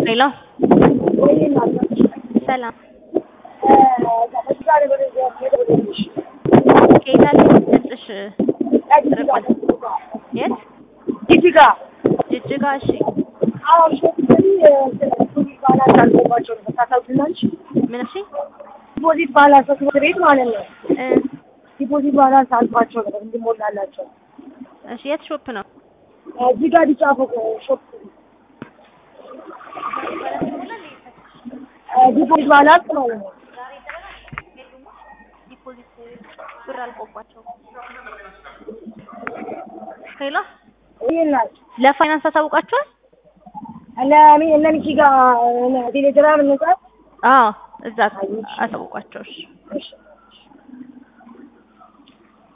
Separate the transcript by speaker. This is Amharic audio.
Speaker 1: ሄሎ ሰላም ከየት አለሽ? ድምፅሽ ርቋል። የት?
Speaker 2: ጅጅጋ
Speaker 1: ጅጅጋ። እሺ
Speaker 2: አሁን ባላንስ አልቆባቸው ነው ታሳውቂናለሽ።
Speaker 1: ምን እሺ
Speaker 2: ዲፖዚት ባላንስ ትምህርት ቤት ማለት ነው።
Speaker 1: እ
Speaker 2: ዲፖዚት ባላንስ አልፏቸው ነበር እንዲሞላላቸው
Speaker 1: እሺ የት ሾፕ ነው?
Speaker 2: እዚህ ጋር ቢጫ ፎቅ ሾፕ ዲፖዚት ባላንስ ማለት ነው።
Speaker 1: ዲፖዚት ብር አልቆባቸው። ሄሎ
Speaker 2: ይላል
Speaker 1: ለፋይናንስ አሳውቃችኋል?
Speaker 2: ለሚ ለሚኪ ጋር ቴሌግራም እንጻፍ
Speaker 1: አዎ እዛ አሳውቋቸው። እሺ
Speaker 2: እሺ